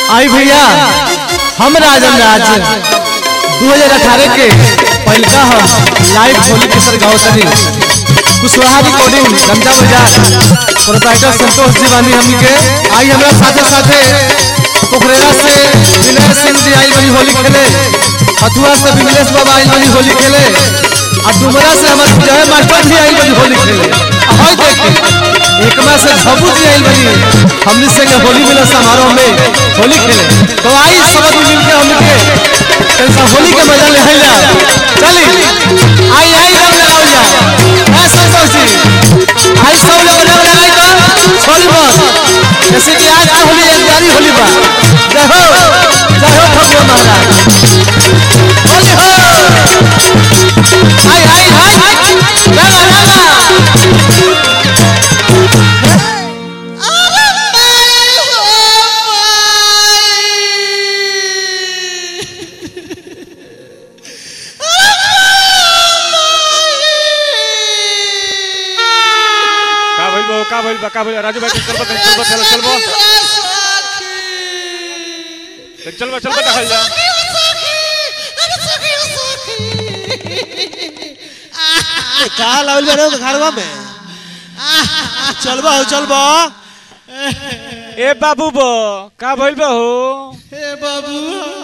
आई भैया हम राजन राज 2018 के पहलका हम लाइव होली के सर गाँव तनी कुशवाहा रिकॉर्डिंग गंगा बाजार प्रोप्राइटर संतोष जी बानी हमनी के आई हमरा साथे साथे पोखरेरा से विनय सिंह जी आई बनी होली खेले हथुआ से विमलेश बाबा आई बनी होली खेले और डुमरा से हमारे जय मास्टर भी आई बनी होली खेले हई देखे एकमा से झबू जी आई बनी हमनी से के होली मिलन समारोह में होली खेले तो आई सब आदमी मिल के हमनी के कैसा होली के मजा ले हैला चली आई आई रंग लगाओ जा ए संतोष जी आई सब लोग रंग लगाई तो छोड़ी मत जैसे कि आज आ होली एक प्यारी होली बा जय हो जय हो भगवान महाराज होली हो आई आई आई रंगा रंगा का भइल बा का भइल बा का भइल राजू भाई चल बा चल बा चल चल बा चल बा चल बा देखल जा का लावल बा रे घरवा में चलबा हो चलबा ए बाबू बो का भइल बा हो हे बाबू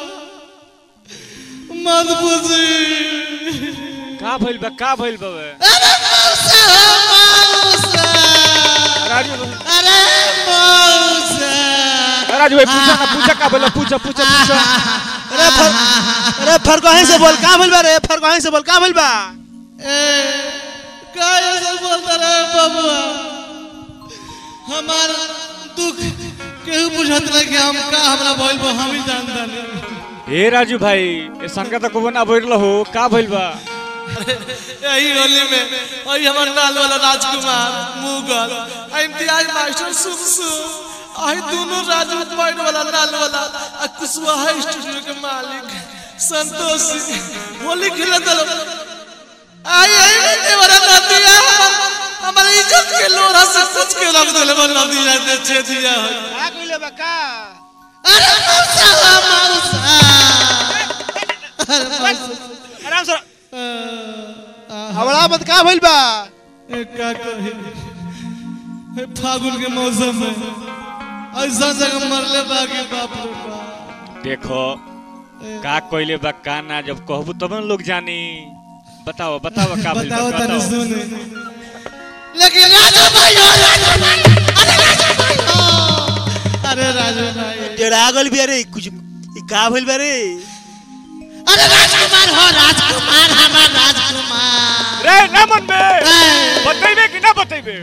मत पूछी का भइल बा का भइल बा बे? अरे मौसा मौसा राजू भाई अरे मौसा राजू भाई पूछा ना पूछा का भइल बा? पूछा पूछा पूछा अरे फर अरे फर कहीं से बोल का भइल बा रे फर कहीं से बोल का भइल बा ए का ऐसा बोलता रहे बाबुआ हमार दुख केहू बुझत रहे कि हम का हमरा भइल बा हम ही जानता नहीं ए राजू भाई ए संगा त को ना भइल हो का भइल बा यही होली में वही हमार लाल वाला राजकुमार मुगल आ इम्तियाज मास्टर सुमसु आई दोनों राजू पॉइंट वाला लाल वाला आ कुशवाहा स्टूडियो के मालिक संतोष सिंह होली खेलत रहो आई आई बेटे वाला नदिया हमारे इज्जत के लोरा से कुछ के रख देले मन नदिया दे छे दिया है का कइले बा का अरे मौसा मौसा अरे मौसा आराम से हवड़ा मत का भइल बा ए, का कही ए, फागुन के मौसम में ऐसा जगह मरले बाकी बाप रे बाप देखो का कइले बा का ना जब कहबू तब न लोग जानी बताओ बताओ का भइल बा बताओ तनी बताओ सुने लेकिन राजू भाई हो राजू भाई अरे राजू भाई हो अरे राजू भाई डेरा गल भी अरे कुछ ई का भइल बा रे अरे राजकुमार हो राजकुमार हमार राजकुमार रे ना मन बे ए, बतैबे कि ना बतैबे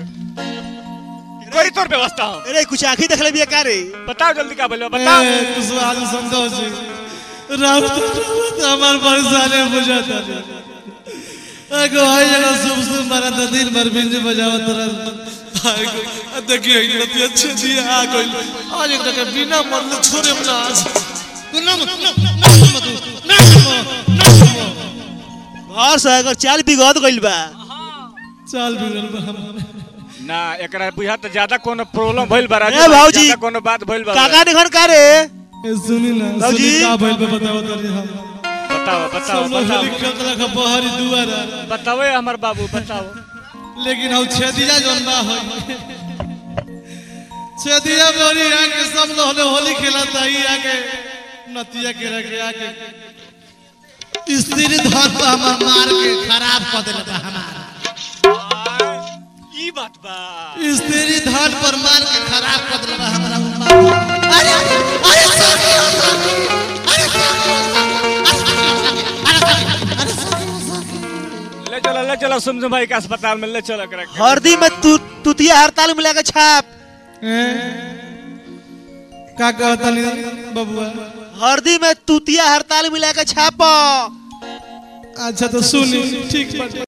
कोई तोर व्यवस्था हो अरे कुछ आंखी देखले बिया का रे बताओ जल्दी का भइल बा बताओ ए, कुशवाहा जी संतोष जी राम तो राम हमार परेशानी बुझाता एगो है जगह शुभ शुभ मारा तो दिन भर बिंज बजावत रह देखिए इतना अच्छे दिए आ गइल आज एक जगह बिना मरले छोड़े ना आज ना मत ना ना मत ना ना घर से अगर चाल बिगड़ गइल बा चाल बिगड़ बा हमारे ना एकरा बुझा त ज्यादा कोनो प्रॉब्लम भइल बा राजू ए, भाई, भाऊजी। ज्यादा कोनो बात भइल बा काका निखन का रे ए सुनी ना बाबूजी। सुनी का भइल बा बताओ तनी हम बताओ बताओ सब लोग बताओ होली खेलत रखा बहरी दुआरा बताओ ए हमर बाबू बताओ लेकिन हम छेदिया जौन बा है छेदिया बोरी आके सब लोग होली खेलत है आके नतिया के रखे आके स्त्री धन पर हमर मार के खराब कर देले बा हमार ई बात बा स्त्री धन पर मार के खराब कर देले बा हमरा मार अरे अरे सखी हो सखी अरे सखी हो सखी अरे सखी अरे सखी हो सखी ले चलो ले चलो सुमसुम भाई के अस्पताल में ले चलो एकरा के। हरदी में तू तुतिया हड़ताल मिला के छाप का कहता बबुआ हरदी में तुतिया हड़ताल मिला के छाप अच्छा तो सुनी ठीक बा